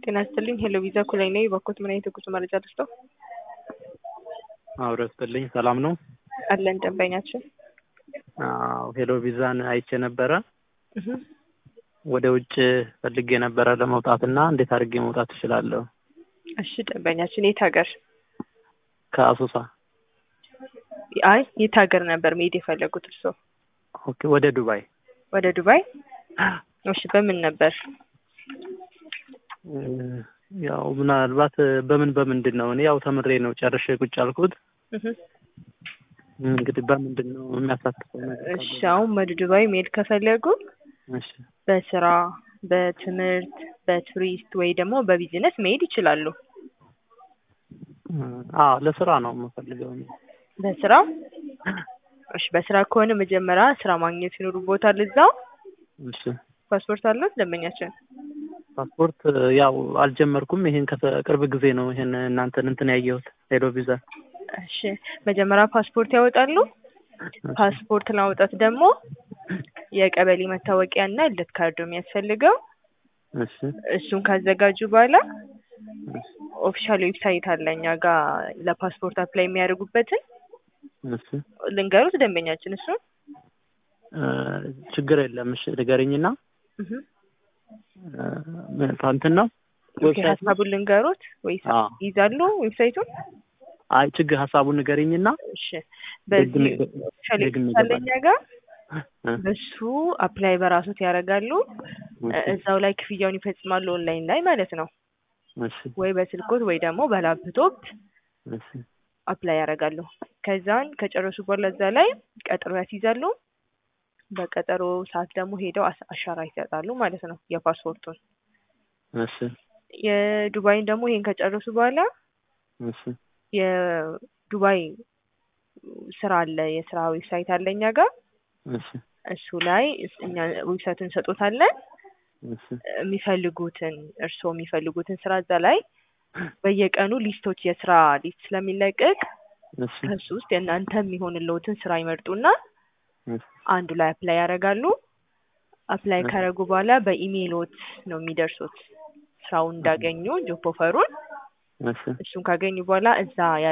ጤና ይስጥልኝ ሄሎ ቪዛ ኩላይ ነኝ። በኮት ምን አይነት የጉዞ መረጃ ልስጠው? አብረ ስጥልኝ ሰላም ነው አለን ደንበኛችን። አዎ ሄሎ ቪዛን አይቼ ነበረ እህ ወደ ውጭ ፈልጌ ነበረ ለመውጣት እና እንዴት አድርጌ መውጣት እችላለሁ? እሺ ደንበኛችን የት ሀገር? ከአሶሳ አይ የት ሀገር ነበር መሄድ የፈለጉት እርስዎ? ኦኬ ወደ ዱባይ ወደ ዱባይ? እሺ በምን ነበር? እ ያው ምናልባት በምን በምንድን ነው እኔ ያው ተምሬ ነው ጨርሼ ቁጭ ያልኩት እህ እንግዲህ በምንድን ነው የሚያሳትፈው ነገር እሺ አሁን ወደ ዱባይ መሄድ ከፈለጉ እሺ በስራ በትምህርት በቱሪስት ወይ ደግሞ በቢዝነስ መሄድ ይችላሉ። አ ለስራ ነው የምፈልገው እኔ። በስራ እሺ በስራ ከሆነ መጀመሪያ ስራ ማግኘት ይኖርቦታል እዛው። እሺ ፓስፖርት አለው ደንበኛችን? ፓስፖርት ያው አልጀመርኩም። ይሄን ከቅርብ ጊዜ ነው ይሄን እናንተን እንትን ያየሁት ሄሎ ቪዛ። እሺ መጀመሪያ ፓስፖርት ያወጣሉ። ፓስፖርት ለማውጣት ደግሞ የቀበሌ መታወቂያ እና ልደት ካርድ ነው የሚያስፈልገው። እሺ እሱን ካዘጋጁ በኋላ ኦፊሻል ዌብሳይት አለ እኛ ጋር ለፓስፖርት አፕላይ የሚያደርጉበትን እሺ ልንገሩት ደንበኛችን እሱን እ ችግር የለም። እሺ ንገረኝና እህ እ እንትን ነው ኦኬ ሀሳቡን ልንገሩት ወይስ አዎ ይዛሉ ዌብሳይቱን? አይ ችግር ሀሳቡን ንገረኝና እሺ በዚህ ደግሜ- ኦፊሻል ደግሜ ዌብሳይት አለ እኛ ጋር እ በሱ አፕላይ በራሶት ያደርጋሉ። እ እዛው ላይ ክፍያውን ይፈጽማሉ ኦንላይን ላይ ማለት ነው። እሺ ወይ በስልኮት ወይ ደግሞ በላፕቶፕ እሺ አፕላይ ያደርጋሉ። ከዛን ከጨረሱ በኋላ እዛ ላይ ቀጠሮ ያስይዛሉ። በቀጠሮ ሰዓት ደግሞ ሄደው አስ- አሻራ ይሰጣሉ ማለት ነው የፓስፖርቱን። እሺ የዱባይን ደግሞ ይሄን ከጨረሱ በኋላ እሺ የዱባይ ስራ አለ የስራ ዌብሳይት አለ እኛ ጋር እሺ እሱ ላይ እስ- እኛ ዌብሳይቱን እንሰጦታለን። እሺ የሚፈልጉትን እርስዎ የሚፈልጉትን ስራ እዛ ላይ በየቀኑ ሊስቶች የስራ ሊስት ስለሚለቀቅ እሺ ከሱ ውስጥ የእናንተ የሚሆንልዎትን ስራ ይመርጡና እሺ አንዱ ላይ አፕላይ ያደርጋሉ። አፕላይ እሺ። ካደረጉ በኋላ በኢሜይሎት ነው የሚደርሱት ስራውን እንዳገኙ ጆብ ኦፈሩን። እሺ እሱን ካገኙ በኋላ እዛ